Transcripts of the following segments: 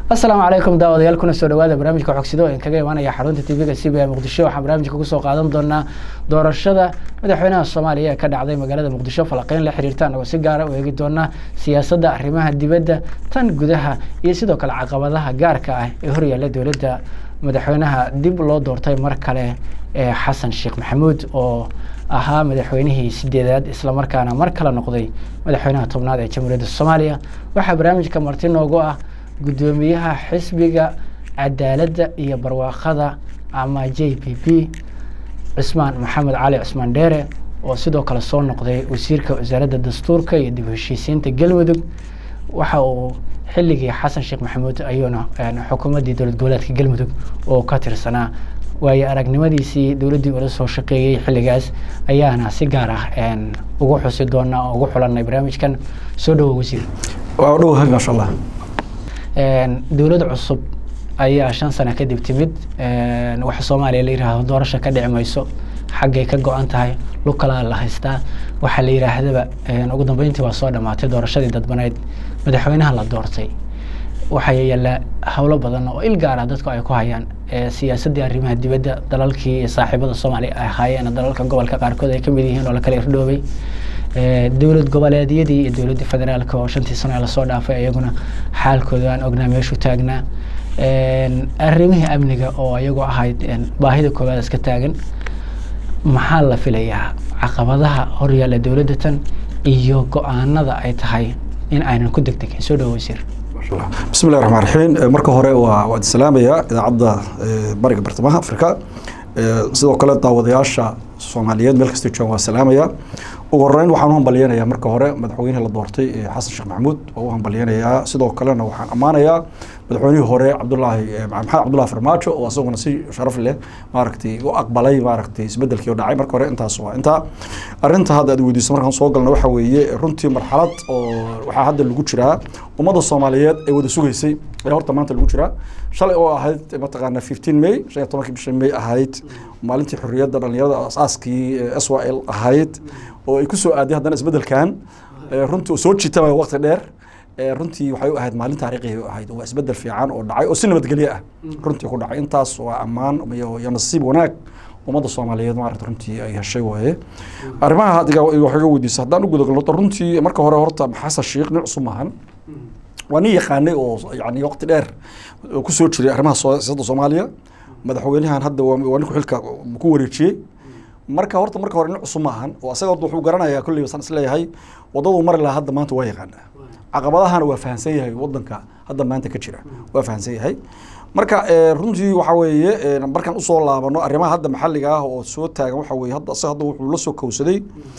asalaamu calaykum daawadayaal kuna soo dhawaada barnaamijka xogsido ee kaga imaanaya xarunta tv-ga c b a muqdisho waxaan barnaamijka kusoo qaadan doonaa doorashada madaxweynaha soomaaliya ee ka dhacday magaalada muqdisho falaqeyn la xiriirta anagoo si gaara u eegi doonaa siyaasadda arrimaha dibadda tan gudaha iyo sidoo kale caqabadaha gaarka ah ee horyaalla dowladda madaxweynaha dib loo doortay mar kale ee xasan sheekh maxamuud oo ahaa madaxweynihii sideedaad islamarkaana mar kale noqday madaxweynaha tobnaad ee jamhuuriyadda soomaaliya waxaa barnaamijka marti noogu ah guddoomiyaha xisbiga cadaaladda iyo barwaaqada ama j p p cismaan maxamed cali cismaan dheere oo sidoo kale soo noqday wasiirka wasaaradda dastuurka iyo dib u heshiisiinta galmudug waxa uu xilligii xasan sheekh maxamuud ayuuna xukuumaddii dowlad goboleedka galmudug oo ka tirsanaa waayo aragnimadiisii dowladdii ula soo shaqeeyey xilligaas ayaana si gaar ah ugu xusi doonaa oo ugu xulanay barnaamijkan soo dhawo wasiir waa dhowahay maasha allah dowlad cusub ayaa shan sano kadib timid waxa soomaaliya la yidhaahdo doorasho ka dhici mayso xaggay ka go-an tahay lukalaa la haystaa waxaa la yidhaahdaba ugu dambeyntii waa soo dhamaatay doorashadii dadbaneyd madaxweynaha la doortay waxaa yaallaa howlo badan oo il gaara dadku ay ku hayaan siyaasaddii arrimaha dibadda dalalkii iyo saaxiibada soomaaliya ay ahaayeen dalalka gobolka qaarkood ay kamid yihiin oo lakala irdhoobay dowlad goboleedyadii iyo dowladda federaalka oo shantii sano ee lasoo dhaafay iyaguna xaalkooda aan ognaa meeshu taagnaa arrimihii amniga oo iyagoo ahayd baahida koowaad iska taagan maxaa la filayaa caqabadaha horyaalla dowladda tan iyo go-aanada ay tahay in aynan ku degdegin soo dhawo wasiir bismi llahi raxmaan raxiim marka hore waa waad salaamayaa idaacadda bariga bartamaha afrika sidoo kale daawadayaasha soomaaliyeed meel kasta joogan waa salaamaya ugu horeyn waxaan u hambalyeynayaa marka hore madaxweynihii la doortay xasan sheekh maxamuud oo u hambalyeynayaa sidoo kalena waxaan ammaanayaa madaxweynihii hore cabdulaahi maxamed cabdullahi farmaajo oo asaguna si sharaf leh maaragtay u aqbalay maaragtay isbedelkii oo dhacay marka hore intaas waa intaa arrinta hadda aad weydiiso markaan soo galna waxa weeye runtii marxalad oo waxaa hadda lagu jiraa ummadda soomaaliyeed ay wada sugaysay ayaa horta maanta lagu jiraa shalay oo ahayd mataqaana fifteen may shan iyo tobankii bisha may ahayd maalintii xorriyadda dhalinyarada asaaskii s y l ahayd oo ay ku soo aaday haddana isbedelkan runtii soo jiitaba waqti dheer runtii waxay u ahayd maalin taariikhi u ahayd waa isbedel fiican oo dhacay oo si nabadgelyo ah runtii ku dhacay intaas waa ammaan iyo nasiib wanaag ummadda soomaaliyeed maarata runtii ay heshay waaye arrimaha adiga waxaga weydiisa haddaan u gudagalno runtii marka hore horta xasan sheekh nin cusub maahan waa nin yaqaanay oo yani waqti dheer ku soo jiray arrimaha siyaasadda soomaaliya madaxweynahan hadda waa ninku xilka ku wareejiyey marka horta marka hore nin cusub maahan oo asaga horta wuxuu garanayaa kolley saan isleeyahay waddaduu mari lahaa hadda maanta waa yaqaanaa caqabadahana waa fahamsan yahay waddanka hadda maanta ka jira waa fahamsan yahay marka runtii waxa weeye markaan usoo laabano arrimaha hadda maxalliga ah oo soo taagan waxa weye hadda asaga hadda wuxuu la soo kowsaday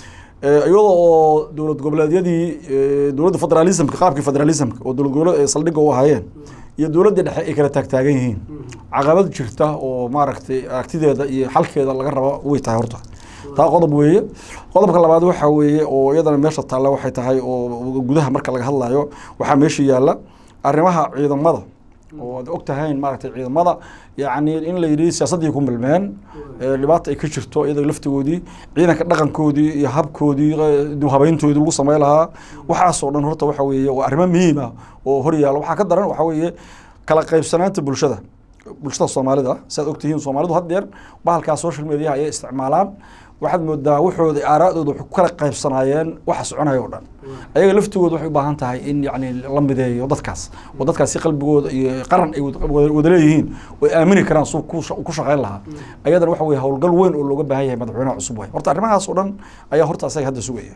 iyadoo oo dowlad goboleedyadii dowladda federalismka qaabkii federalismka oo dowlad goboleed saldhigga u ahaayeen iyo dowladda dhexe ay kala taagtaagan yihiin caqabad jirta oo maaragtay aragtideeda iyo xalkeeda laga rabo way tahay horta taa qodob weeye qodobka labaad waxa weeye oo iyadana meesha taalla waxay tahay oo gudaha marka laga hadlayo waxaa meesha yaalla arrimaha ciidamada oo aad og tahayn maaragtay ciidamada yacni in la yidhi siyaasaddii ku milmeen dhibaata ay ka jirto iyada laftigoodii ciidanka dhaqankoodii iyo habkoodii habeyntoodii lagu samey lahaa waxaasoo dhan horta waxa weeye waa arrimo muhiim ah oo hor yaalla waxaa ka daran waxa weeye kala qaybsanaanta bulshada bulshada soomaalida siaad ogtihiin soomaalidu haddeer bahalkaa social mediaha ayay isticmaalaan waxaad moodaa waxooda aaraadooda waxay ku kala qaybsanaayeen waxa soconaya o dhan ayaga laftigooda waxay u baahan tahay in yani la mideeyo dadkaas oo dadkaas si qalbigooda iyo qaran ay wada leeyihiin oo ay aamini karaan suu ku shaqayn lahaa ayadana waxa weye howlgal weyn oo looga baahan yahay madaxweynaha cusub way horta arrimahaas oo dhan ayaa horta asaga hadda sugaya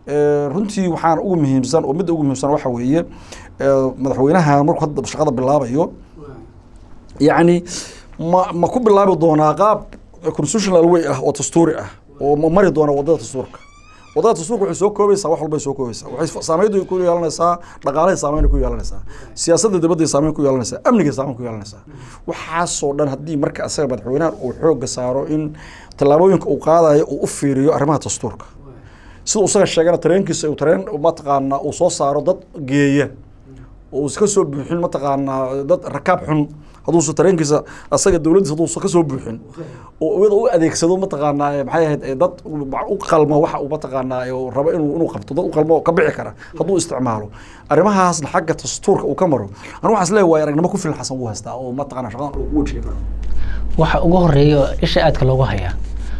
runtii waxaan ugu muhiimsan oo midda ugu muhiimsan waxa weeye madaxweynaha markuu hadda shaqada bilaabayo yacni ma ma ku bilaabi doonaa qaab constitutional way ah oo dastuuri ah oo ma mari doona waddada dastuurka waddada dastuurka waxay soo koobaysaa wax walbay soo koobaysaa waxay saameyntu ku yeelanaysaa dhaqaalahay saameyn ku yeelanaysaa siyaasadda dibadday saameyn ku yeelanaysaa amnigay saameyn ku yeelanaysaa waxaasoo dhan haddii marka asaga madaxweynahan uu xoogga saaro in tallaabooyinka uu qaadayo uu u fiiriyo arrimaha dastuurka sida isaga sheegana tareenkiisa uu tareen mataqaana uu soo saaro dad geeya oo uusa ka soo buuxin mataqaanaa dad rakaab xun hadduusa tareenkiisa asaga dowladdiisa hadduusa ka soo buuxin oo iyada u adeegsado mataqaanaa maxay ahayd dad u qalmo waxa uu mataqaanaa rabo inuu inuu qabto dad u qalmo oo ka bixi kara hadduu isticmaalo arrimahaasna xagga dastuurka uu ka maro anu waxaan isleeyahay waay aragnimo ku filan xasan uu haystaa oo mataqaanaa shaqadan uu wajihi karo waxa ugu horeeya isha aadka loogu hayaa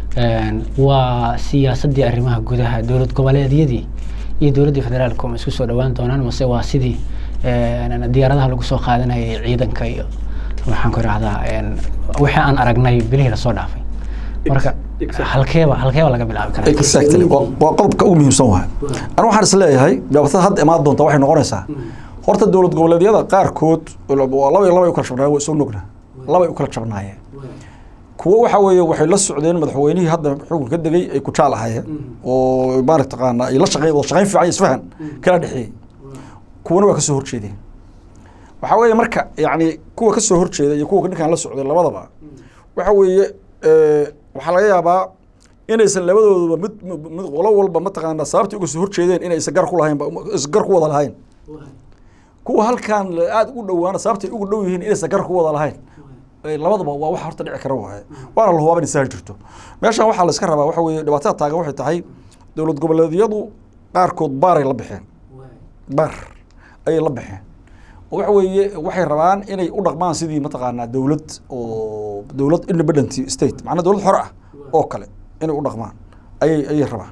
waa siyaasaddii arrimaha gudaha dowlad goboleedyadii iyo dowladdii federaalka ma isku soo dhawaan doonaan mase waa sidii diyaaradaha lagu soo qaadanayay ciidanka iyo waxaan ku idhahdaa wixii aan aragnay bilihii lasoo dhaafay marka halkeeba halkeeba laga bilaabi karaa exactly waa qodobka ugu muhiimsan waay anu waxaan is leeyahay dhibaatada hadda imaan doonta waxay noqonaysaa horta dowlad goboleedyada qaarkood laba iyo laba ay u kala jabnaayeen waa soo nogna laba ay u kala jabnaayeen kuwo waxa weeye waxay la socdeen madaxweynihii hadda xukunka ka degay ay ku jaal ahaayeen oo maaragtaqaana ay la shaqeyn wada shaqeyn fiican iyo isfahan kala dhexeeyey kuwana waa ka soo horjeedeen waxaa weeye marka yacni kuwa ka soo horjeeda iyo kuwa ninkan la socday labadaba waxa weeye waxaa laga yaabaa inaysan labadooduba mid mid qolo walba mataqaana sababtii uga soo horjeedeen inaysan gar ku lahayn aysan gar ku wada lahayn kuwa halkan aada ugu dhowaana sababtay ugu dhow yihiin inaysan gar ku wada lahayn labadaba waa wax horta dhici kara waaye waana la hubaaba inay jirto meeshan waxaa la iska rabaa waxa weeye dhibaatada taagan waxay tahay dowlad goboleedyadu qaarkood baaray la baxeen baar ayay la baxeen oo waxa weeye waxay rabaan inay u dhaqmaan sidii mataqaanaa dowlad oo dowlad independent state macnaa dowlad xor ah oo kale inay u dhaqmaan ayay ayay rabaan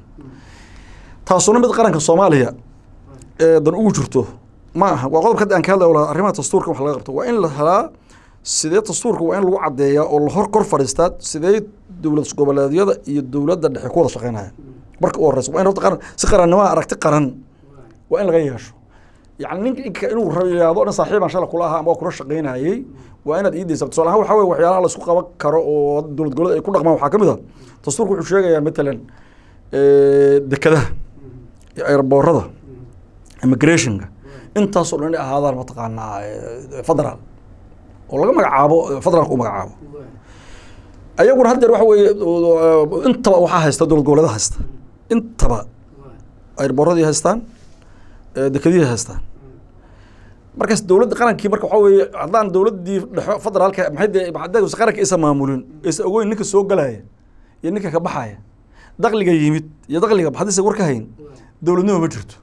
taasuna mid qaranka soomaaliya ee dan ugu jirto ma aha waa qodobka hadda aan ka hadlayo lahaa arrimaha dastuurka wax laga qabto waa in la helaa sidee dastuurka waa in lagu caddeeyaa oo la hor kor fadhiistaa sidee dowlad goboleedyada iyo dowladda dhexe ku wada shaqeynaya marka u horeysa waa in horta qaran si qarannimada aragti qaran waa in laga yeesho yacni ninka inuu rayaado dhan saaxiibaan shala kula ahaa ama waa kula shaqeynayey waa inaad iidaysa tusaale ahaan waxaa weye waxyaalaha la isku qaban karo oo dowlad goboleed ay ku dhaqmaan waxaa ka mid a dastuurka wuxuu sheegayaa matalan dekadaha iyo airboorada immigrationka intaasoo dhan inay ahaadaan mataqaanaa federaal oo laga magacaabo federaalka u magacaabo ayaguna haddeer waxa weeye intaba waxaa haysta dowlad goboleeda haysta intaba airboorradii haystaan dekadihii haystaan markaas dowladda qarankii marka waxaa weeye haddaan dowladdii dhexo federaalka maxay dee hadday qaranka isa maamulin isa ogoyn ninka soo galaya iyo ninka ka baxaya dakliga yimid iyo dakliga haddaysa war ka hayn dowladnimo ma jirto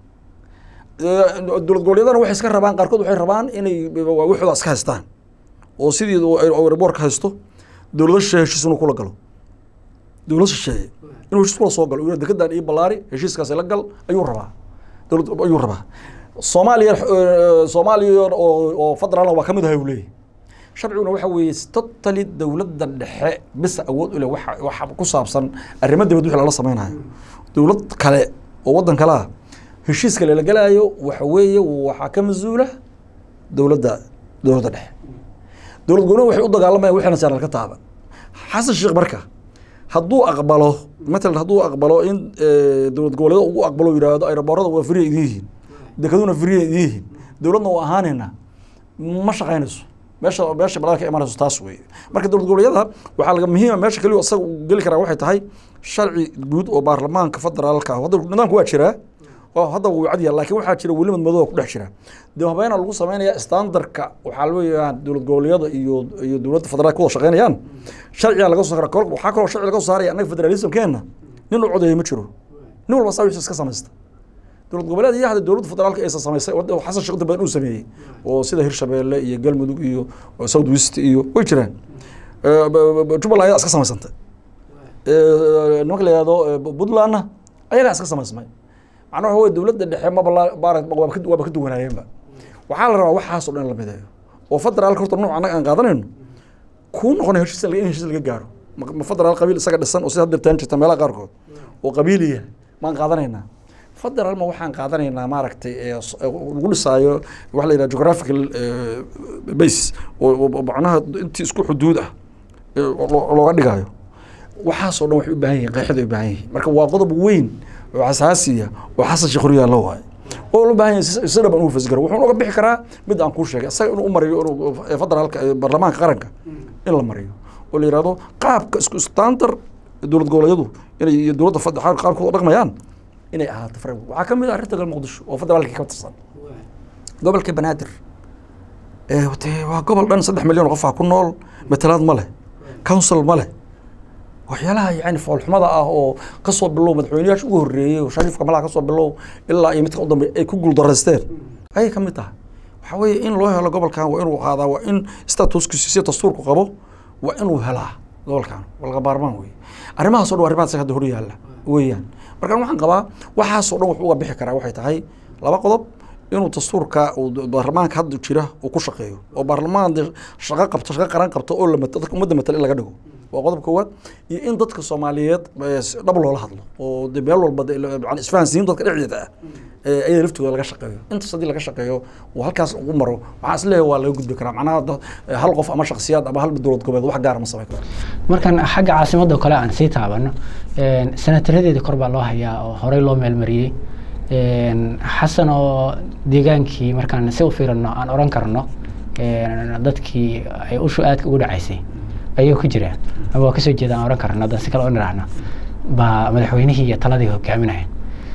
dowlad goboleedana waxay iska rabaan qaarkood waxay rabaan inay wixooda iska haystaan oo sidii airboorka haysto dowlado shisheeye heshiis inuu kula galo dowlad shisheeye inuu heshiis kula soo galo uu dekedan iyo ballaari heshiiskaasi la gal ayuu rabaa dowlad ayuu rabaa soomaaliya soomaaliya oo oo federaalna waa ka mid ahay uu leeyahy sharciguna waxa weeye totally dowladda dhexe bisa awood u leh waxa waxa ku saabsan arrimo dibad wixii lala sameynayo dowlad kale oo waddan kale ah heshiiska lala gelaayo waxa weeye waxaa ka mas-uula dowladda dowladda dhexe dowlad goboleed waxay u dagaalamayaan wixina saaran ka taaban xasan sheekh marka hadduu aqbalo matalan hadduu aqbalo in dowlad goboleed ugu aqbalo yidhaahdo aeroboorada waa firiya idin yihiin dekaduna firiya idin yihiin dowladna waa ahaanayna ma shaqaynayso meesha meesha balada ka imanayso taas weeye marka dowlad goboleedyada waxaa laga muhiima meesha keliya isaga uu geli karaa waxay tahay sharci guud oo baarlamaanka federaalka ah hadda nidaamku waa jiraa oo hadda wuu cadiya laakiin waxaa jira weli madmadooba ku dhex jira dib habeena lagu sameynaya standardka waxaa leeyahaan dowlad goboleedyada iyo iyo dowladda federaalka ku wada shaqeynayaan sharciga laga soo saara waxaa kaloo sharci laga soo saaraya annaga federalismkeena nin u codeeya ma jiro nin walba saa iska samaysta dowlad goboleed iyo hadda dowladda federaalka aysa samaysay xasan sheekh badan uu sameeyey oo sida hirshabeelle iyo galmudug iyo south west iyo way jiraan jubbaland ayaa iska samaysantay nimanka la yihahdo puntlandna ayagaa iska samaysmay macnaha waxa wey dowladda dhexe maba waaba ka duwanaayeenba waxaa la rabaa waxaasoo dhan la mideeyo oo federaalka horta nooc annaga aan qaadanayno kuu noqonay heshiis in heshiis laga gaaro ma federaal qabiil isaga dhisan oo sida hadda taan jirta meelaha qaarkood oo qabiiliya maan qaadanaynaa federaal ma waxaan qaadanaynaa maaragtay lagu dhisaayo waxa la yidhaha geographical base oo macnaha intii isku xuduud ah looga dhigayo waxaasoo dhan waxay u baahan yihin qeexid ay u baahan yihin marka waa qodob weyn oo xasaasiya oo xasan sheekh horyaallo waayo oo loo baahan yahay si dhaban uu fasgaro wuxuu uga bixi karaa mid aan kuu sheegay isaga inuu u mariyo inuu federaalka baarlamaanka qaranka in la mariyo oo la yihahdo qaabka isku standard dowlad goboleedyadu inay iyo dowladda qaabkooda dhaqmayaan inay ahaato framework waxaa ka mid ah arrinta gal muqdisho oo federaalka ka tirsan gobolka banaadir de waa gobol dhan saddex milyan oo qofaa ku nool matalaad ma leh council ma leh waxyaalaha yani foolxumada ah oo kasoo bilow madaxweyneyaasha ugu horreeyey oo shariifka malaha kasoo bilow ilaa iyo midka u dambe ay ku guuldaraysteen ayay ka mid tahay waxaa weeye in loo helo gobolkan waa inuu qaadaa waa in statuskiisi si dastuurku qabo waa inuu helaa gobolkan walga baarmaan wey arrimahaas o dhan arrimahaas hadda hor yaalla weeyaan marka waxaan qabaa waxaasoo dhan wuxuu uga bixi karaa waxay tahay laba qodob inuu dastuurka baarlamaanka hadda jira uu ku shaqeeyo oo baarlamaan shaqo qabto shaqo qaran qabto oo lamad dadka ummadda matala in laga dhigo waa qodob koowaad iyo in dadka soomaaliyeed dhab loola hadlo oo de meel walba isfahansiin dadka dhexdeeda ah ayada laftooda laga shaqeeyo intaas haddii laga shaqeeyo uu halkaas ugu maro waxaan isleeyahay waa laga gudbi karaa macnaha hal qof ama shaksiyaad ama hal dowlad goboleed wax gaara ma samayn karo markan xagga caasimadda kale aan sii taabano senataradeeda kor baa loo hayaa oo horey loo meelmariyey xasan oo deegaankii markaan si u fiirino aan oran karno dadkii ay ushu aadka ugu dhacaysay ayuu ku jiraa ama waa kasoo jeeda aan oran karno haddaan si kale u niraahno baa madaxweynihii iyo taladii hogaaminaya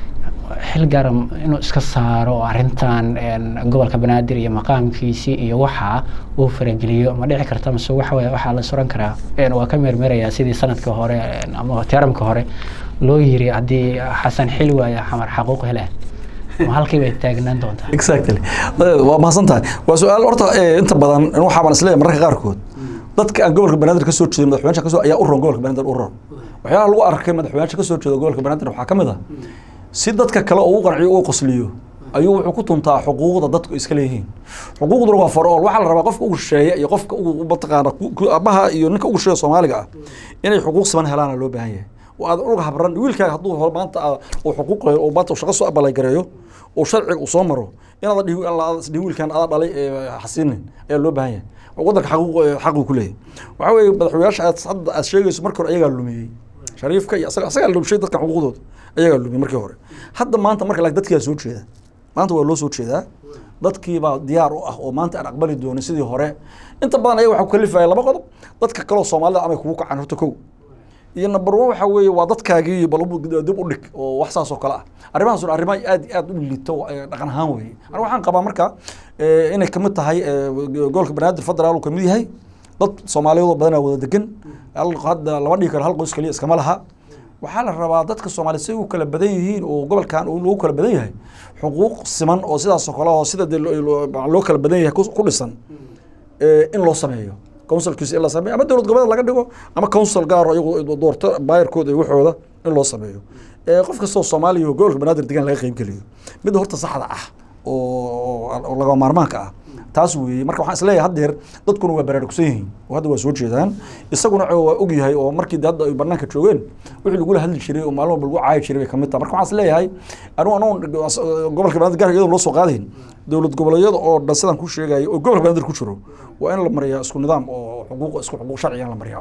xil gaara inuu iska saaro arrintan gobolka banaadir iyo maqaamkiisii iyo waxaa uu farageliyo ma dhici karta mase waxa weye waxaa la suran karaa waa ka meermeerayaa sidii sanadka hore ama teramka hore loo yiri haddii xasan xil waaya xamar xaquuq hele ma halkii bay taagnaan doontaa exactly waa mahadsan tahay waa su-aal horta inta badan waxaa baan isleeyahay mararka qaarkood dadka aan gobolka banaadir ka soo jeedin madaxweynaha kasoo ayaa u ron gobolka banaadir u ron waxyaalaha lagu arkay madaxweynaha ka soo jeeda gobolka banaadir waxaa ka mid ah si dadka kale oo u qanciyo u qosliyo ayuu wuxuu ku tuntaa xuquuqda dadku iska leeyihiin xuquuqduna waa farool waxaa la rabaa qofka ugu shisheeya iyo qofka ugu mataqaana abaha iyo ninka ugu shisheeya soomaaliga ah inay xuquuq siman helaana loo baahan yahay oo aad uga habran wiilkaaga hadduu maanta uu xuquuq oo maanta shaqo soo abalay gareeyo oo sharciga uu soo maro inaad dhihi dhihi wiilkan adaa dhalay xasiinin ayaa loo baahan yahay waddanka xaquuq xaquu ku leeyahay waxaa weeye madaxweynayaasha aad hadda aad sheegayso marka hore ayagaa lumiyey shariifka iyo asaga asagaa lumshay dadka xuquuqdooda ayagaa lumiyey markii hore hadda maanta marka laakiin dadkiyaa soo jeeda maanta waa loo soo jeedaa dadkiibaa diyaar u ah oo maanta aan aqbali doonin sidii hore inta badan ayaga waxaa ku kalifaya laba qodob dadka kaloo soomaalida amay kugu kacaan horta kow iyo number one waxa weeye waa dadkaagii bal dib u dhig oo wax saas oo kale ah arrimahaas un arrimaha aad iyo aad u liito dhaqan ahaan weeye aniga waxaan qabaa marka inay kamid tahay gobolka banaadir federaal uu kamid yahay dad soomaaliyeed oo badanaa wada degan hadda lama dhigi karo hal qoys kaliya iskama laha waxaa la rabaa dadka soomaaliya si u kala badan yihiin oo gobolkan lagu kala badan yahay xuquuq siman oo sidaas oo kale oo sida de loo kala badan yahay ku dhisan in loo sameeyo councilkiisa in la sameeyo ama dowlad goboleed laga dhigo ama council gaaro iyagu doorto baayarkooda iyo waxooda in loo sameeyo qof kastoo soomaaliya gobolka banaadir degan laga qeyb geliyo midda horta saxda ah oo laga maarmaanka ah taas weeye marka waxaan isleeyahay haddeer dadkuna waa baraarugsan yihiin oo hadda waa soo jeedaan isaguna waa og yahay oo markii hadda ay banaanka joogeen wixii lagula hadli jiray oo maalin walba lagu caayi jiray bay kamid tahay marka waxaan isleeyahay anigu anoo gobolka banaadir gaarka iyadoo loo soo qaadayn dowlad goboleedyada oo dhan sidaan ku sheegayo oo gobolka banaadir ku jiro waa in la mariyaa isku nidaam oo xuquuq isku xuquuq sharciga in la mariyaa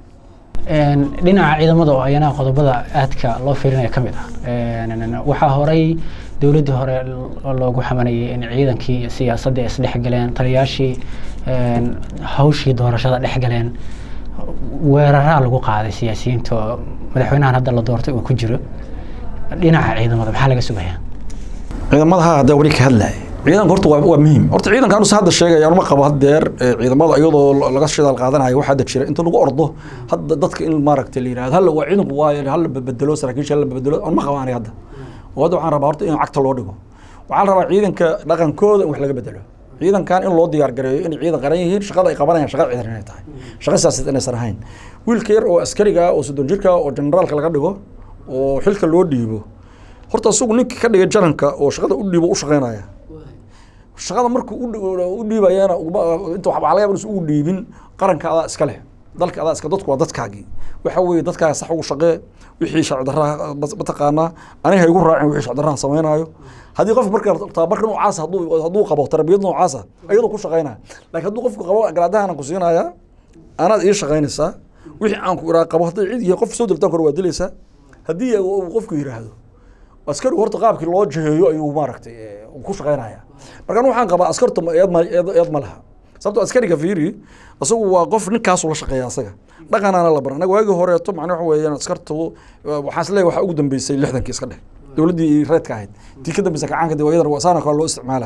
dhinaca ciidamada oo ayana qodobada aadka loo fiirinaya ka mid ah waxaa horay dowladdii hore loogu xamanayay in ciidankii siyaasadda isdhexgaleen taliyaashii hawshii doorashada dhexgaleen weeraraa lagu qaaday siyaasiyiinta oo madaxweynahan hadda la doortay uu ku jiro dhinaca ciidamada maxaa laga sugaya ciidamadaha hadda weli ka hadlaya ciidanka horta waa waa muhiim horta ciidanka anu hadda sheegaya anuma qabo haddeer ciidamada iyadoo laga shidaal qaadanayo waxaa hadda jira inta lagu ordo hadda dadka in maaragtay la yidhahdo halla waa ciidanku waayo halla bedelo saraakiisha halla bedelo anuma qabo aniga hadda oo hadda waxaan rabaa horta in cagta loo dhigo waxaan rabaa ciidanka dhaqankooda in wax laga bedelo ciidankan in loo diyaar gareeyo inay ciidan qaran yihiin shaqada ay qabanayaan shaqa ciidan inay tahay shaqa siyaasadeed inaysan ahayn wiilka yar oo askariga oo soddon jirka oo generaalka laga dhigo oo xilka loo dhiibo horta isagu ninka ka dhigay jaranka oo shaqada u dhiibo u shaqeynaya shaqada markuu u dhiibayana inta waxaa laga yaba inuusan ugu dhiibin qaranka adaa iska leh dalka adaa iska dadku waa dadkaagii waxa weeye dadkaaga sax ugu shaqee wixii sharci darraha mataqaanaa aniga ha igu raacin wixii sharci darraha sameynaayo haddii qofka marka tababarka noocaasa hadduu hadduu qabo tarbiyad noocaasa iyadoo ku shaqeynaya laakiin hadduu qofku qabo garaadahan ku siinaya anaad ii shaqeynaysaa wixii aan ku iraa qabo hadday cid iyo qof soo diltaan kore waa dilaysaa haddii uu qofku yidhaahdo askarigu horta qaabkii loo jaheeyo ayuu maaragtay ku shaqeynaya markaan waxaan qabaa askarta eed ma eed ma laha sababtoo askariga fiiri isagu waa qof ninkaasu la shaqeeya asaga dhaqanaana la baran anaga waagii horeeto macna waxa weeyaan askartu waxaan isleeyahay waxaa ugu dambeysay lixdankii iska dheh dowladdii reedka ahayd tii ka dambeysay kacaanka dee iyadana saana kale loo isticmaalayo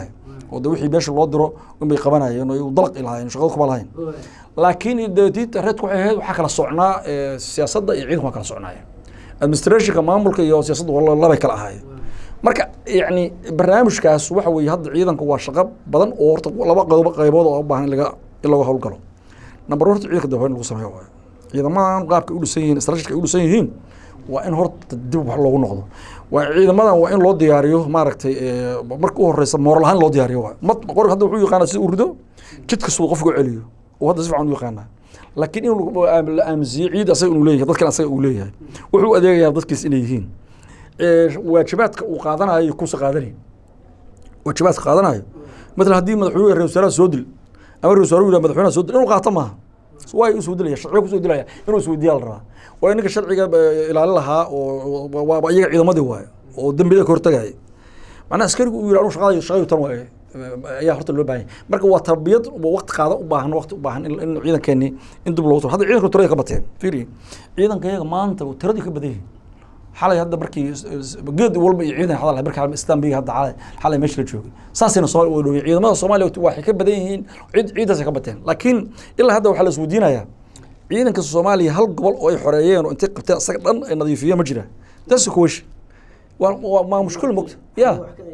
oo de wixii meesha loo diro unbay qabanayeen oo dalaq lahaayeen shaqada kuma lahayn laakiin diinta reedku waxay ahayd waxaa kala socnaa siyaasadda iyo ciidanku waa kala socnaayeen administrationka maamulka iyo siyaasadda labay kala ahaayeen marka yani barnaamijkaas waxa weeye hadda ciidanka waa shaqo badan oo horta laba qaybo qaybood oo u baahan in laga in laga howlgalo number horta ciidanka dawlayn lagu sameeyo waayo ciidamadan qaabka u dhisan yihiin strategic ay u dhisan yihiin waa in horta dib wax loogu noqdo waa ciidamadan waa in loo diyaariyo maaragtay marka u horeysa mooral ahaan loo diyaariyo waay mad qor hadda wuxuu yaqaanaa sida uu rido jidka siduu qofka u celiyo oo hadda si fiican u yaqaanaa laakiin in la aaminsiiyo ciid asaga inuu leeyahay dadkan asaga uu leeyahay wuxuu u adeegayaa dadkiis inay yihiin waajibaadka uu qaadanayo kuusa qaadanayn waajibaadka qaadanayo matala haddii madaxweyne ra wasaaraha soo dil ama ra wasaare yidhaha madaxweynaha soo dil inuu qaato maaha waa usoo dilaya sharciga kusoo dilaya inuu isweydiiyaa la rabaa waa ninka sharciga ilaali lahaa oo waa iyaga ciidamadii waayo oo dembiyada ka hortagaya macnaha askarigu uu yidhi anuu shaqada shaqayu tan waaye ayaa horta loo baahan yahay marka waa tarbiyad waqti qaada u baahan waqti u baahan in ciidankeeni in dib loogu tiro hadda ciidanka tirada ka bateen fiiri ciidanka iyaga maanta tiradii ka badan yihin xalay hadda markii geed walba iyo ciidan hadal markii istanbiga hadda xalay xalay meesha la joogay saasayna soomaali u dhoween ciidamada soomaaliya waxay ka badan yihiin ciid ciidaasay ka bateen laakiin ilaa hadda waxaa la isweydiinayaa ciidanka soomaaliya hal gobol oo ay xoreeyeen oo intay qabteen isaga dhan ay nadiifiyeen ma jira that's kuwash waa waa mushkil mogta ya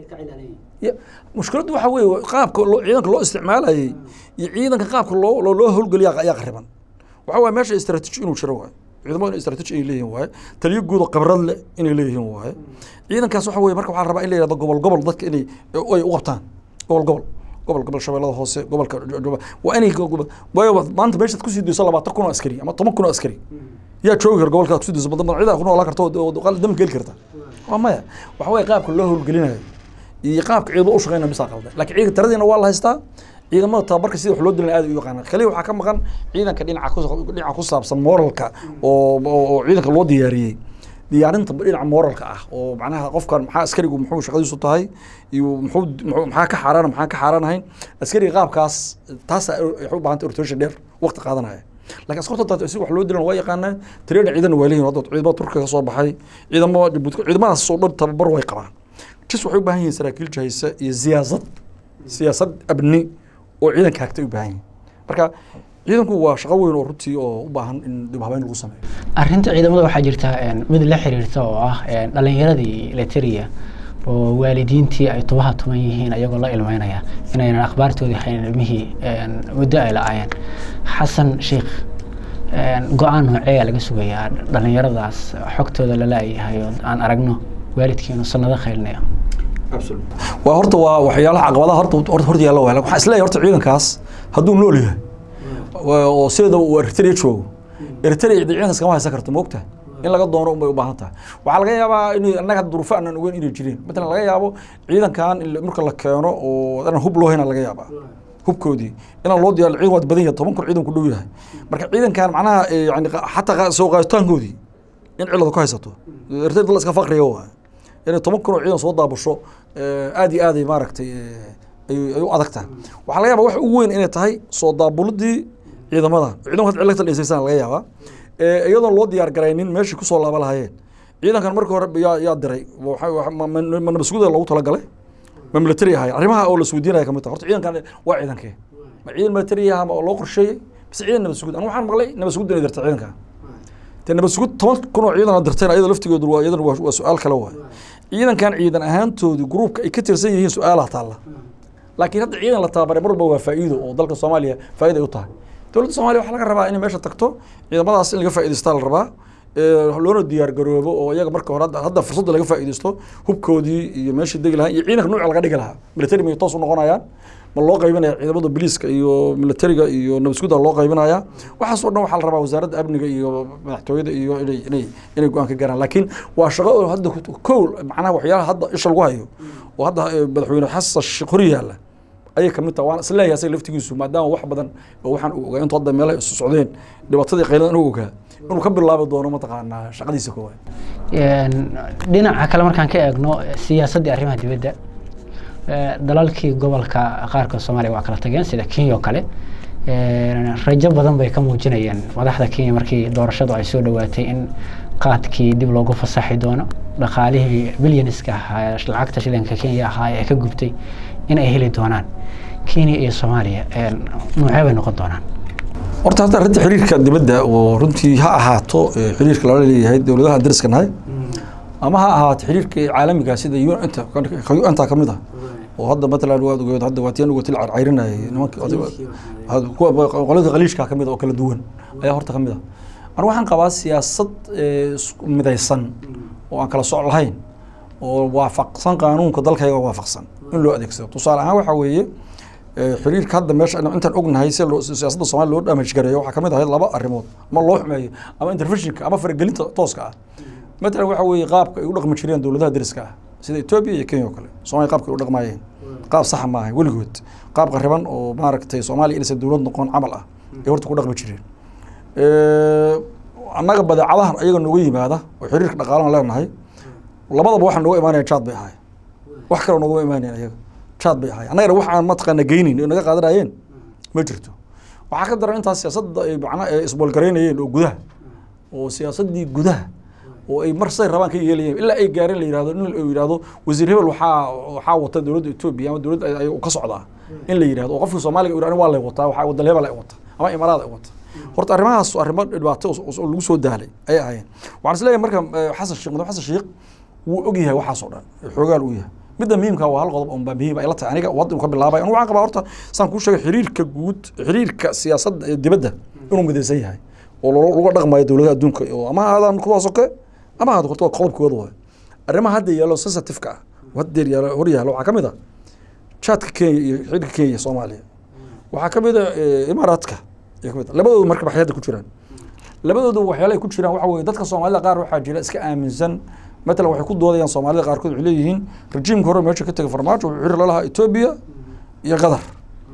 ya mushkiladdu waxa weeye qaabka ciidanka loo isticmaalayay iyo ciidanka qaabka loo loo howlgeliya ayaa qariban waxa waye meesha istaraatiiji inuu jiro waaye ciidamada istaraatiiji ay leeyihin waaye taliyo guud oo khibrad leh inay leeyihiin waaye ciidankaas waxa weye marka waxaa rabaa in la yihahdo gobol gobol dadka inay ay u qabtaan gobol gobol gobol gobol shabeellada hoose gobolka waa inay waayo maanta meeshaad kusii dayso labaatan kun oo askari ama toban kun oo askari yaa joogi kara gobolkaad kusii dayso badan ciidaa ku noolaan karta oo dam geli karta waa maya waxa weye qaabka loo howlgelinayo iyo qaabka ciidamo u shaqeynaya bisaa qaldan laakiin ciidanka tiradiina waa la haystaa ciidamada tababarka sida wax loo dilana aad u yaqaanaan kaliya waxaa ka maqan ciidanka dhinaca ku dhinaca ku saabsan moralka oo oo ciidanka loo diyaariyey diyaarinta dhinaca moralka ah oo macnaha qofkan maxaa askarigu muxuu shaqadiisu tahay iyo muxuu maxaa ka xaaraan maxaa ka xaaraan ahayn askariga qaabkaas taasa waxay u baahantay orientation dheer waqti qaadanaya laakiin askarta taas si wax loo dilan waa yaqaanaan tirada ciidan waa leeyihin hadda ciidamada turkiga ka soo baxay ciidamada jabuuti ciidamadaas oo dhan tababar way qabaan jis waxay u baahan yihiin saraakiil jahaysa iyo siyaasad siyaasad abni oo ciidanka hagtay u baahan yihin marka ciidanku waa shaqo weyn oo runtii oo u baahan in dib habeyn lagu sameeyo arrinta ciidamada waxaa jirta mid la xiriirta oo ah dhalinyaradii leteriya oo waalidiintii ay tubaha tuman yihiin ayagoo la ilmeynaya inaynan akhbaartoodii hayn ilmihii muddo ay la-aayeen xasan sheikh go-aan nooceeyaa laga sugayaa dhalinyaradaas xogtooda la la-yahay oo aan aragno waalidkiinu sanado khaylinayo waa horta waa waxyaalaha caqabadaha horta horta horta yaalla waa waxaa isleeyahay horta ciidankaas hadduu nool yahay oo sideeda uu eritrea joogo eritrea ciidankaas kama haysan karto moogta in laga doono unbay u baahan tahay waxaa laga yaabaa in annaga duruufo aanan ogeyn inay jireen matalan laga yaabo ciidankan marka la keeno oo aan hub loo hayna laga yaabaa hubkoodii inaan loo diyaar ciidan waad badan yahay toban kun ciidan ku dhow yahay marka ciidankan macnaha yani xataa soo qaaditaankoodii in cilada ku haysato eritrea dad la iska faqriya waa inay toban kun oo ciidan soo daabasho aad iyo aaday maaragtay ay u adag tahay waxaa laga yaaba wax ugu weyn inay tahay soo daabulidii ciidamadan ciidanku had cilagta dheysaysan laga yaabaa iyadoon loo diyaar garaynin meeshii kusoo laaba lahaayeen ciidankan markii hore yaa yaa diray ma nabasguda loogu talagalay ma military ahay arrimaha oo la isweydiinaya kamid tahay horta ciidankan waa ciidankee ma ciidan military aha ma loo qorsheeyey bise ciidan nabasgud anu waxaan maqlay nabasgud inay dirta ciidankan dee nabasgud toban kun oo ciidan dirteen ayada laftigoodu waa iyadan waa su-aal kale waay ciidankan ciidan ahaantoodii gruupka ay ka tirsan yihiin su-aalaha taalla laakiin hadda ciidan la tababaray mar walba waa faa'iido oo dalka soomaaliya faa'iida ay u tahay dowladda soomaliya waxaa laga rabaa inay meesha tagto ciidamadaas in laga faa'idaystaa la rabaa loona diyaar garoobo oo iyaga marka hore hadda fursadda laga faa'iidaysto hubkoodii iyo meeshii degi lahaa iyo ciidanka nuuca laga dhigi lahaa military may toos u noqonayaan ma loo qaybinaya ciidamada biliiska iyo militariga iyo nabasguda loo qaybinaya waxaas oo dhan waxaa la rabaa wasaaradda amniga iyo madaxtooyada iyo inay inay inay go-aan ka gaaraan laakiin waa shaqo oo hadda kow macnaha waxyaalaha hadda isha lagu hayo oo hadda madaxweyne xasan sheekh hor yaalla ayay kamid tahay waan isleeyahay asaga laftigiisu maadaama wax badan oo waxaan u ogaa intuu hadda meelaha isu socdeen dhibaatadii qayladan u ogaa inuu ka bilaabi doono mataqaanaa shaqadiisa koowaad dhinaca kale markaan ka eegno siyaasaddii arrimaha dibadda dalalkii gobolka qaarkood soomaaliya waa kala tageen sida kenya oo kale rajo badan bay ka muujinayeen madaxda kenya markii doorashadu ay soo dhowaatay in qaadkii dib loogu fasaxi doono dhaqaalihii bilyanska ahaa lacagta shilinka kenya ahaa ee ka gubtay in ay heli doonaan kenya iyo soomaaliya noocee bay noqon doonaan horta hadda arrinta xiriirka dibadda oo runtii ha ahaato xiriirka lala leeyahay dowladaha dariska nahay ama ha ahaato xiriirka caalamiga sida unta ka mid ah oo hadda matalan waad ogeed hadda waa tiyan ugatil carcayrinayay nimanka qolada qaliishka ka mid oo kala duwan ayaa horta ka mid ah anigu waxaan qabaa siyaasad midaysan oo aan kala soc lahayn oo waafaqsan qaanuunka dalkayga waafaqsan in loo adeegsado tusaale ahaan waxaa weeye xiriirka hadda meesha intaan ognahay si siyaasadda somalia loo damage gareeyo waxaa kamid ahayd laba arrimood ama loo xumeeyo ama interventionka ama faragelinta tooska ah matalan waxa weeye qaabka ay u dhaqmi jireen dowladaha dariska ah sida etoobiya iyo kenya oo kale soomaaliya qaabka ay u dhaqmaayeen qaab saxa ma ahay weligood qaab qariban oo maaragtay soomaaliya inaysan dowlad noqon camal ah ay horta ku dhaqmi jireen annaga badeecadahan ayaga nooga yimaada oo xiriirka dhaqaalaan leenahay labadaba waxaa nooga imaanaya jaad bay ahaay wax kaloo noogama imaanayan ayaga jaad bay ahaay annagana wax aan mataqaana geynayn oo naga qaadanayeen ma jirto waxaa ka daran intaas siyaasadda ay macnaa isboolgaraynayeen oo gudaha oo siyaasaddii gudaha oo ay mar say rabaan ka yeelayeen ilaa ay gaareen la yihahdo in uu yihahdo wasiir hebel waxaa waxaa wata dowladda etoobiya ama dowladda ay ka socdaa in la yihahdo oo qofka soomaaliga uu waa lay wataa waxaa wadal hebel ay wata ama imaaraad ay wata horta arrimahaas arrimo dhibaato oo lagu soo daalay ayay ahaayeen waxaan is leeyahay marka xasan sheekh madax xasan sheekh wuu og yahay waxaas oo dhan xoogaal uu yahay midda muhiimka waa hal qodob oo baa muhiim ay la tahay aniga wadda ka bilaabay anigu waxaan qabaa horta saan kuu sheegay xiriirka guud xiriirka siyaasadda ee dibadda inuu midaysan yahay oo laga dhaqmayo dowladaha adduunka oo ama ahaadaan kuwaas oo kale ama ahaado horta qodobkooda waay arrimaha hadda yaalo sensitive-ka ah haddeer yaalo hor yaalo waxaa ka mid ah jaadka kenya iyo xiriirka kenya soomaaliya waxaa ka mid a imaaraadka ayaa kamid ah labadoodu marka baxay hadda ku jiraan labadoodu waxyaala ay ku jiraan waxa weye dadka soomaalida qaar waxaa jira iska aaminsan matalan waxay ku doodayaan soomaalida qaarkood waxay leeyihiin rejiimka hore meesha ka tegay farmaajo wuxuu xiriir la lahaa etoobiya iyo qatar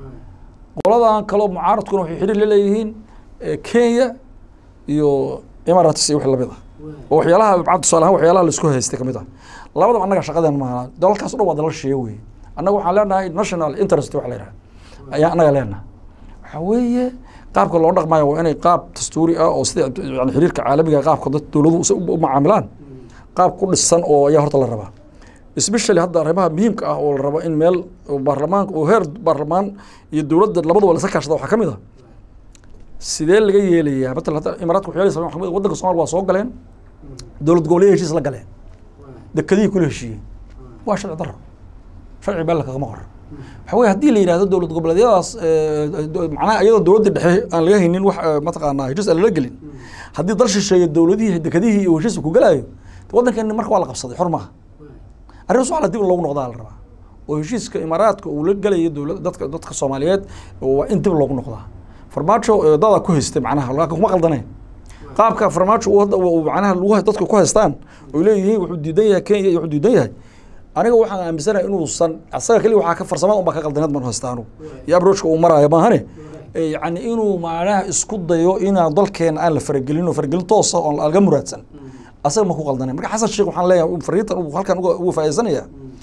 qoladan kaloo mucaaradkuna waxay xiriir la leeyihiin kenya iyo imaaraats iyo wix lamid ah oo waxyaalaha tusaale ahaan waxyaalaha laisku haystay kamid ah labadaba annaga shaqadeen maaha dalalkaas o dhan waa dalal sheeye weye annaga waxaan leenahay national interest waxa la yidhaha ayaa annaga leenahay waxaa weeye qaabka loo dhaqmayo waa inay qaab dastuuri ah oo sida yani xiriirka caalamiga qaabka dad dowladuhu u macaamilaan qaab ku dhisan oo ayaa horta la rabaa especially hadda arrimaha muhiimka ah oo la rabo in meel baarlamaanka oo heer baarlamaan iyo dowladda labaduba la iska kaashada waxaa ka mid ah sidee laga yeelayaa matalan hadda imaaraadka waxyaala sameyn waxaa kamid waddanka Soomaaliya waa soo galeen dowlad goboleed heshiis la galeen dekadihii kula heshiiyeen waa sharci darro sharci beel kagama qor waxa weye haddii la yidhahdo dowlad goboleedyadaas macnaha iyadoo dowladda dhexe aan laga haynin wax mataqaanaa heshiis aan lala gelin haddii dal shisheeye dowladihii dekadihii iyo heshiiska ku galaayo waddankeeni marka waa la qabsaday xor maaha arrintaas waxaa la dib loogu noqdaa la rabaa oo heshiiska imaaraadka uu la gelayo dowlad dadka dadka soomaaliyeed waa in dib loogu noqdaa farmaajo dada ku haystay macnaha laakiin kuma qaldaneen qaabka farmaajo uu hadda macnaha lagu dadka ku haystaan oo leeyihiin wuxuu diidan yahay kenya iyo wuxuu diidan yahay aniga waxaan aaminsanahay inuusan asaga keliya waxaa ka farsamada unbaa ka qaldaneed man haystaanu iyo abrojka uu maraayo maahane yacni inuu macnaha isku dayo inaan dalkeena aan la faragelin oo faragelin toosa oon laga muraadsan asaga ma ku qaldaneen marka xasan sheekh waxaan leeyahay fariintan uu halkan uga faa'iidaysanaya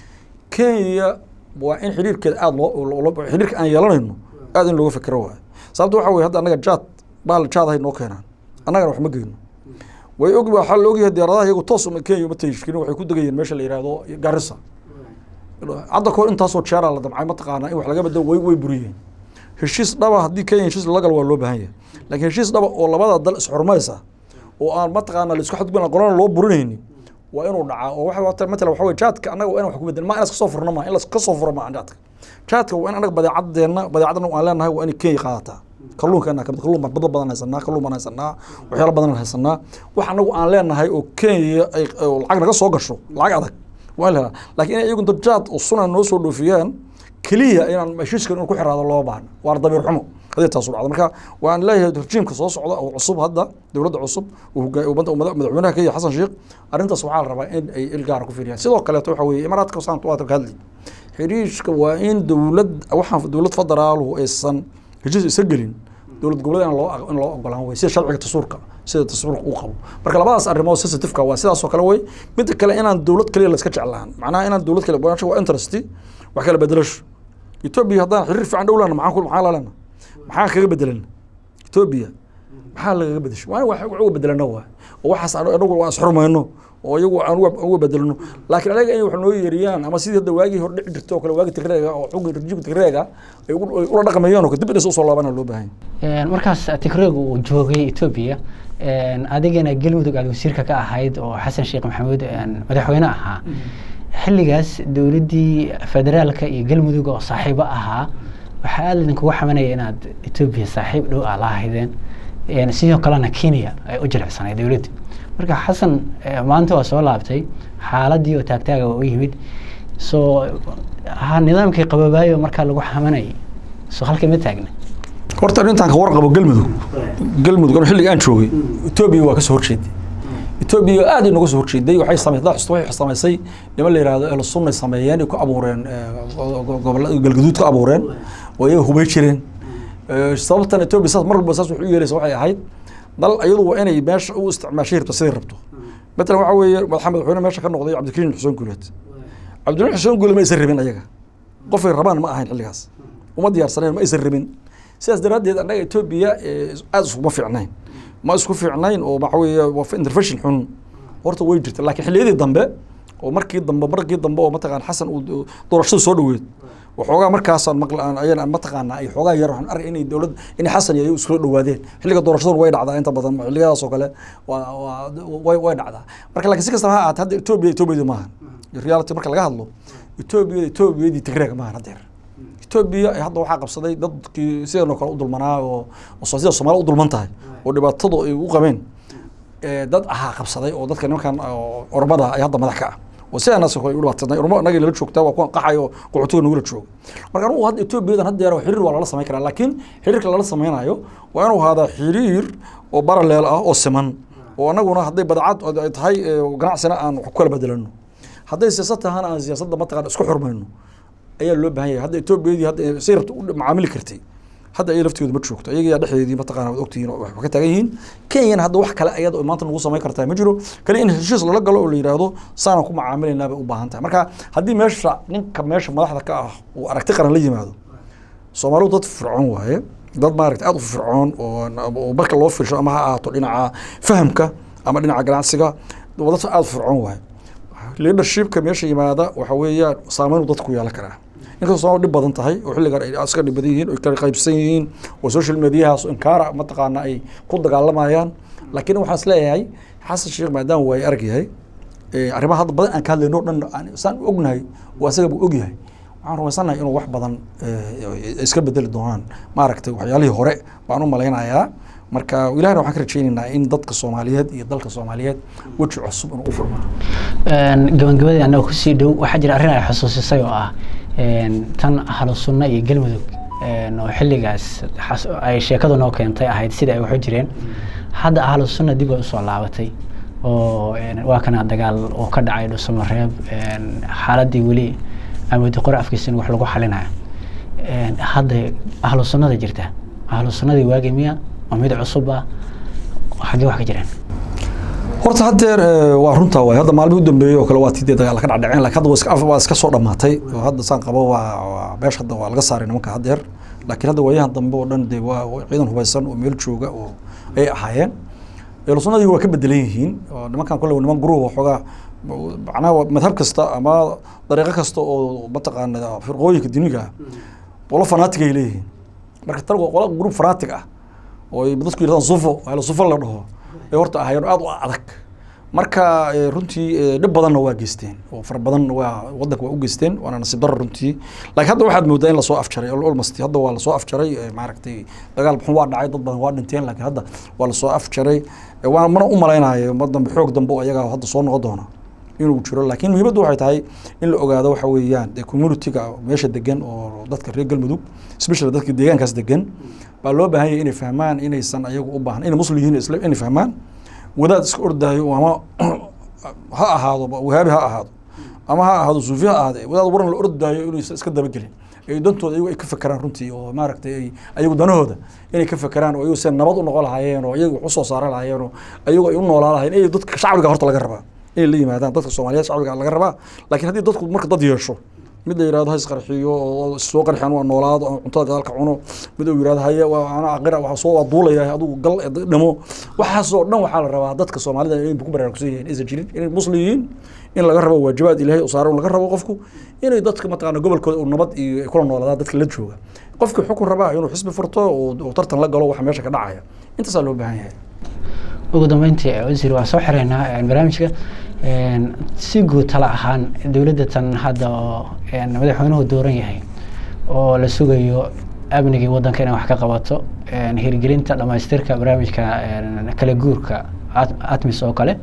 kenya waa in xiriirkeeda aada loo xiriirka aan yeelanayno aada in looga fikiro waayo sababta waxa weye hadda annaga jaad baal jaad ahay noo keenaan annagana wax ma geyno way og waxaa la ogyahay diyaaradaha iyagu toos kenya uma tashkirin waxay ku degayeen meesha la yihahdo garissa hadda kahor intaasoo jeeraa la damcay mataqaanaa in wax laga bedelo way way buriyeen heshiis dhaba haddii kenya heshiis lala galo waa loo baahan yahay laakiin heshiis dhaba oo labada dal isxurmaysa oo aan mataqaana laisku xadgudbin qolana loo burinaynin waa inuu dhacaa oo waxa matalan waxa weye jaadka annaga waa in wax ku bedel ma in iska soo furno ma in laska soo furo ma jaadka jaadka waa in annaga badeecadeenna badeecadana aan leenahay waa inay kenya qaadataa kalluunkeena kamid kalluun bad badan haysanaa kalluun baan haysanaa waxyaala badan haysanaa wax anagu aan leenahay oo kenya ay lacag naga soo gasho lacag adag waa in la helaa laakiin inay iyagu dajaad oo sunan noo soo dhoofiyaan keliya inaan heshiiskan in ku xiraado loo baahna waa dabiir xumo hadii taas u dhacdo marka waan leeyahay rejiimka soo socda oo cusub hadda dowladda cusub madaxweynaha kenya xasan sheekh arrintaas waxaa la rabaa in ay il gaara ku fiiriyaan sidoo kaleeto waxa weeye imaaraadka saanta waa ka hadli xiriishka waa in dowlad waxaan dowlad federaaluhu aysan heshiis isa gelin dowlad goboleed in loo in loo ogolaan wey sida sharciga tasuurka sida tasuurka uu qabo marka labadaas arrimood sensitiveka waa sidaas oo kale wey midda kale inaan dowlad kaliya la iska jeclaan macnaha inaan dowlad kale waa interest wax kala bedelasho etoobiya haddaan xiriir fiican dhow lana maxaan maxaa lalana maxaan kaga bedelan etoobiya maxaa lagaga bedesho waa in wax uga bedelano waa oo waxaas anagu waan isxurmayno oo iyagu aan uga bedelno laakiin anaga inay wax noo yeeriyaan ama sidii hadda waagii hore dhici jirto oo kale waagi tigreega oo xugii rajiimka tigreega ay ula dhaqmayeen oo dib inaysa usoo laabana loo baahan markaas tigreega uu joogay etoobiya adigana galmudug aad wasiirka ka ahayd oo xasan sheekh maxamuud madaxweyne ahaa xilligaas dowladdii federaalka iyo galmudug oo saaxiibo ahaa waxaa aada idinkugu xamanaya inaad etoobiya saaxiib dhow aa la ahaydeen sidoo kalena kenya ay u jilicsanayd dowladda marka xasan maanta waa soo laabtay xaaladii oo taagtaaga waa u yimid soo ha nidaamkii qababaayo markaa lagu xamanayay soo halkii ma taagna horta intaan ka warqabo galmudug galmudug anu xilliga aan joogay etoobiya waa ka soo horjeeday etoobiya aad ay nooga soo horjeeday waxay samaysay daxusta waxay samaysay niman la yihahdo ehlu sunnay sameeyeen ay ku abuureen gobolla galgaduud ka abuureen oo iyaga hubay jireen sababtan etoobiya saas mar walba saas wax u yeelaysa waxay ahayd dal iyadu waa inay meesha u isticmaashay rabto siday rabto matalan waxa weeye madaxa madaxweyne meesha ka noqday cabdikariim xuseen guuleed cabdikariim xuseen guuleed ma aysan rabin ayaga qofay rabaan ma ahayn xilligaas uma diyaarsaneen ma aysan rabin sidaas daraaddeed annaga etoobiya aada iskuma fiicnayn ma isku fiicnayn oo waxa weeye waa intervention xun horta way jirta laakiin xilliyadii dambe oo markii dambe markii dambe oo mataqaan xasan uu doorashada soo dhaweed waxoogaa markaasaan maqla aan ayana mataqaanaa ay xoogaa yar waxaan arkay inay dowlad inay xasan iyo iskula dhawaadeen xilliga doorashaduna way dhacdaa inta badan xilliyadaas oo kale waa waa way way dhacdaa marka laakiin si kastaba ha ahaatee hadda etoobiya etoobiyadii maahan reality marka laga hadlo etoobiyada etoobiyadii tigreega maahan haddeer etoobiya hadda waxaa qabsaday dadkii sidanoo kale u dulmanaa oo sida soomaali u dulman tahay oo dhibaatadu ay u qabeen dad ahaa qabsaday oo dadka nimankan ormada ay hadda madax ka ah oo sidaanaas u dhibaatadnay ormo anagii lala joogtaa waa kuwan qaxay oo qaxootiga nagula jooga marka anugu hadda etoobiyadan haddeer xiriir waa lala samayn karaa laakiin xiriirka lala samaynayo waa inuu ahaadaa xiriir oo baraleel ah oo siman oo anaguna hadday badacad ay tahay ganacsina aan wax ku kala bedelano hadday siyaasad tahana aan siyaasadda mataqaan isku xurmayno ayaa loo baahan yahay hadda etoobiyadii hadda say rabta u macaamili kartay hadda ay lafteedu ma joogto ayaga dhexdeedii mataqaana waad ogtihiin oo waxba ka taagan yihiin kenyana hadda wax kale ayada maanta nagu samayn kartaa ma jiro kale in heshiis lala galo oo la yidhaahdo saanaan ku macaamilaynaa bay u baahan tahay marka haddii meesha ninka meesha madaxda ka ah uu aragti qaran la yimaado soomaalidu dad fircoon waaye dad maaragta aada u fircoon oo marka loo fiirsho ama ha ahaato dhinaca fahamka ama dhinaca ganacsiga dad aada u fircoon waaye leadershipka meesha yimaada waxa weeyaan saameyn dadku yeelan karaa inkastoo soomaali dhib badan tahay oo xilligan ay iska dhib badan yihiin oo kala qaybsan yihiin oo social mediahaas inkaara mataqaana ay ku dagaalamayaan laakiin waxaan is leeyahay xasan sheekh maadaama waa ay arag yahay arrimaha hadda badan aan ka hadlayno dhan saan ognahay oo asaga buu og yahay waxaan rumaysanahay inuu wax badan iska bedeli doonaan maaragtay waxyaalihii hore baan u malaynayaa marka ilahna waxaan ka rajaynaynaa in dadka soomaaliyeed iyo dalka soomaaliyeed weji cusub inuu u furmo gabagabadii annaga kusii dhow waxaa jira arrin ay xusuusisay oo ah tan ahlu sunna iyo galmudug oo xilligaas ay sheekadu noo keentay ahayd sida ay waxu jireen hadda ahlu sunna dib ay usoo laabatay oo waa kana dagaal oo ka dhacay dhusamareeb xaaladii weli amoodi qore afkiisa in wax lagu xalinayo hadda ahlu sunnada jirta ahlu sunnadii waagi miya waa mid cusub ah xaggee wax ka jiraan horta haddeer waa runtaa waay hadda maalmii u dambeeyey oo kale waa tidee dagaal ka dhacdhaceen lakin hadda waa iska soo dhamaatay oo hadda saan qabo waa meesha hadda waa laga saaray nimanka haddeer laakiin hadda waayahan dambe oo dhan dee waa ciidan hubaysan oo meel jooga oo ay ahaayeen elusunadii waa ka bedelan yihiin oo nimankan kole niman guruh waxoogaa macnaha madhab kasta ama dariiqo kasta oo mataqaana firqooyinka diniga ah qolo fanaatig ay leeyihiin marka tan waa qolo grup fanaatig ah oo dadku yidhahdaan sufo ahlu sufo la dhaho ay horta ahaayeen aada u adag marka runtii dhib badanna waa geysteen oo fara badan waa wadanka waa u geysteen waana nasiib daro runtii laakiin hadda waxaad moodaa in lasoo afjaray almost hadda waa lasoo afjaray maaragtay dagaal xun waa dhacay dad badan waa dhinteen laakiin hadda waa lasoo afjaray waa mana u malaynayo ma dambe xoog dambe oo iyaga hadda soo noqon doona inuu jiro laakiin muhiimaddu waxay tahay in la ogaado waxa weeyaan dee communityga meesha degan oo dadka reer galmudug especially dadka deegaankaas degan baa loo baahan yahay inay fahmaan inaysan ayagu u baahan inay muslim yihiin isla inay fahmaan wadaad iska ordaayo ama ha ahaado wahaabi ha ahaado ama ha ahaado suufi ha ahaade wadaad waran la ordaayo inaysan iska dabagelin ay dantooda ayagu ay ka fekeraan runtii oo maaragtay ay ayagu danahooda inay ka fekeraan oo ayagu se nabad u noqon lahaayeen oo ayagu wax usoo saaran lahaayeen oo ayagu ay u noolaa lahayen inay dadka shacbiga horta laga rabaa inay la yimaadaan dadka soomaaliyeed shacbiga laga rabaa laakiin haddii dadku marka dad yeesho mid la yirahdo ha isqarxiyo oo soo qarxiyaan waa noolaado oo cuntada gadaalka cuno mid uu yirahdo haye waa ana aqira waxa soo waa duulaya adigu gal dhamo waxaas oo dhan waxaa la rabaa dadka soomaalida inay ku baraarugsan yihiin aysan jirin inay muslim yihiin in laga rabo waajibaad ilaahay u saaran laga rabo qofku inay dadka mataqaana gobolkooda uu nabad iyo ay kula noolaadaan dadka la jooga qofkii xukun rabaa inuu xisbi furto oo tartan la galo waxa meesha ka dhacaya intaasaa loo baahan yahay ugu dambeyntii wasiir waan soo xireynaa barnaamijka si guud tala ahaan dowladda tan hadda oo madaxweynuhu dooran yahay oo la sugayo amnigii waddanka inay wax ka qabato hirgelinta dhamaystirka barnaamijka kala guurka atmis oo kale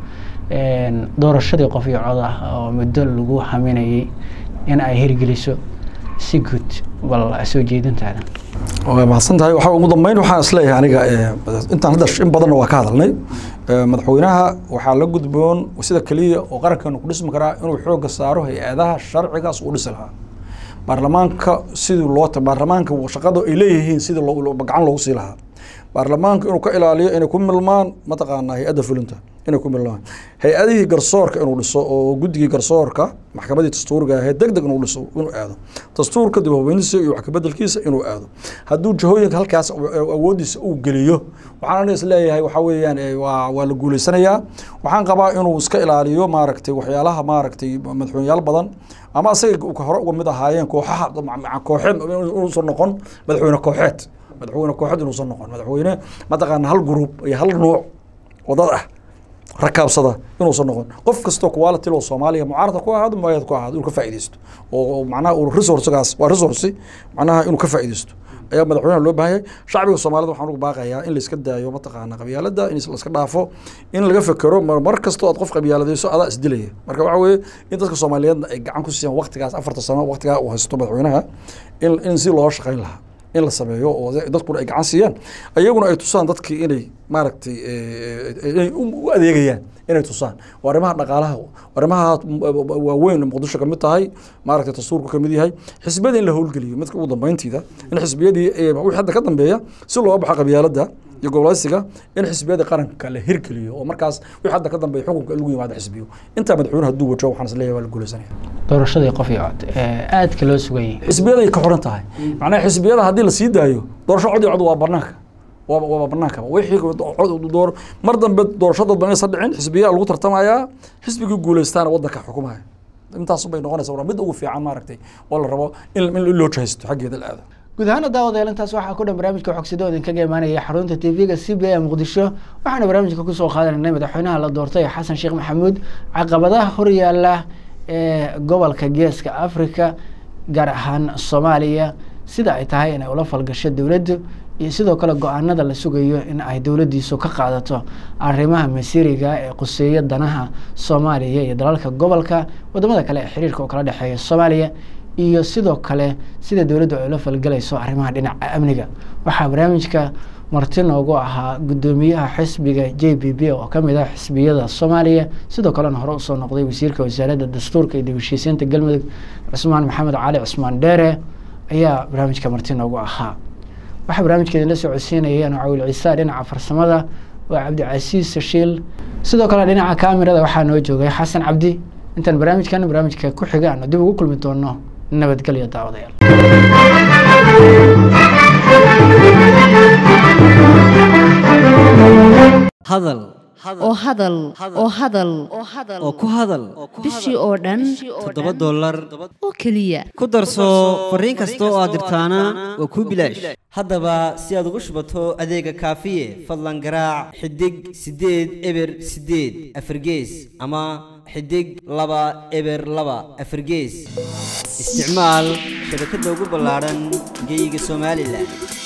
doorashadii qof iyo cod ah oo muddo lagu haminayay in ay hirgeliso si guud bal soo jeedintaada waa mahadsan tahay waxaa ugu dambeyn waxaan isleeyahay aniga intaan hadda in badanna waa ka hadalnay madaxweynaha waxaa la gudboon sida keliya oo qarankeenu ku dhismi karaa inuu xoogga saaro hay-adaha sharcigaas uu dhisi lahaa baarlamaanka sidii loo baarlamaanka shaqada ay leeyihiin sidii gacan loogu sii lahaa baarlamaanka inuu ka ilaaliyo inay ku milmaan mataqaanaa hay-adda fulinta inay ku milmaan hay-adihii garsoorka inuu dhiso oo guddigii garsoorka maxkamadii dastuuriga ahayd deg deg inuu dhiso inuu aado dastuurka dib habeyntiisa iyo wax kabedelkiisa inuu aado hadduu jahooyinka halkaas awoodiisa uu geliyo waxaan aniga is leeyahay waxaa weeyaan waa waa la guuleysanayaa waxaan qabaa inuu iska ilaaliyo maaragtay waxyaalaha maaragtay madaxweyneyaal badan ama asaga hore uga mid ahaayeen kooxaha kooxeed inuusan noqon madaxweyne kooxeed madaxweyne kooxeed inuusan noqon madaxweyne mataqaana hal gruub iyo hal nuuc wadad ah rakaabsada inuusan noqon qof kastoo quality oo soomaaliya mucaarada ku ahaado muayad ku ahaado inuu ka faa'iidaysto oo macnaha uu resourcegaas waa resource macnaha inuu ka faa'iidaysto ayaa madaxweynaha loo baahan yahay shacbiga soomaalida waxaan ugu baaqayaa in la iska daayo mataqaana qabyaalada in la iska dhaafo in laga fekero mar kastoo aad qof qabyaaladayso adaa isdilaya marka waxa weeye in dadka soomaaliyeedna ay gacan ku siiyaan waqtigaas afarta sano waqtigaa uu haysto madaxweynaha in in si loo shaqayn lahaa in la sameeyo oo dadkuna ay gacan siiyaan ayaguna ay tusaan dadkii inay maaragtay inay u adeegayaan inay tusaan waa arrimaha dhaqaalaha arrimaha waaweyn muqdisho kamid tahay maaragtay dastuurku kamid yahay xisbiyada in la howlgeliyo midka ugu dambeyntiida in xisbiyadii wixii hadda ka dambeeya si loo baxo qabyaaladda iyo goboleysiga in xisbiyada qaranka la hirgeliyo oo markaas wixii hadda ka dambeeya xukunka lagu yimaado xisbiyo intaa madaxweyne hadduu wajo waxaan is leeyahay waa la guuleysanaya doorashadii qof iyo cod aadka loo sugayay xisbiyaday ka xoran tahay macnaha xisbiyada haddii la sii daayo doorasho cod iyo cod waa banaanka waa waa banaanka wixii door mar dambe doorashada ban aysan dhicin xisbiyaa lagu tartamayaa xisbigii guuleystaana waddanka xukumaya intaas bay noqonaysa waa mid ugu fiican maaragtay oo la rabo in in loo jahaysto xaggeeda la aado guud ahaana daawadayaal intaas waxaa ku dhan barnaamijka xogsidoo idinkaga imaanaya xarunta tv-ga c b a muqdisho waxaana barnaamijka kusoo qaadanaynay madaxweynaha la doortay xasan sheekh maxamuud caqabadaha horyaala ee gobolka geeska africa gaar ahaan soomaaliya sida ay tahay inay ula falgasho dowladdu iyo sidoo kale go-aanada la sugayo in ay dowladdiisu ka qaadato arrimaha masiiriga ee quseeya danaha soomaaliya iyo dalalka gobolka wadamada kale ee xiriirka oo kala dhexeeya soomaaliya iyo sidoo kale sida dowladdu ay ula falgelayso arrimaha dhinaca amniga waxaa barnaamijka marti noogu ahaa guddoomiyaha xisbiga j b b oo kamid ah xisbiyada soomaaliya sidoo kalena hore usoo noqday wasiirka wasaaradda dastuurka iyo dibheshiisiinta galmudug cusmaan maxamed cali cusmaan dheere ayaa barnaamijka marti noogu ahaa waxaa barnaamijka idinla socodsiinayeen cawil ciisa dhinaca farsamada waa cabdicasiis sashiil sidoo kale dhinaca kaamirada waxaa noo joogay xasan cabdi intaan barnaamijkan barnaamijka ku xiga aanu dib ugu kulmi doono nabadgelyo daawadayaal hadal oo hadal oo hadal oo ku hadal bishii oo dhan toddoba dollar oo keliya ku darso fariin kasta oo aad dirtaana waa kuu bilaash haddaba si aad ugu shubato adeega kaafiye fadlan garaac xidig siddeed eber siddeed afargees ama xidig laba eber laba afargees isticmaal shabakadda ugu ballaadhan geeyiga somalilan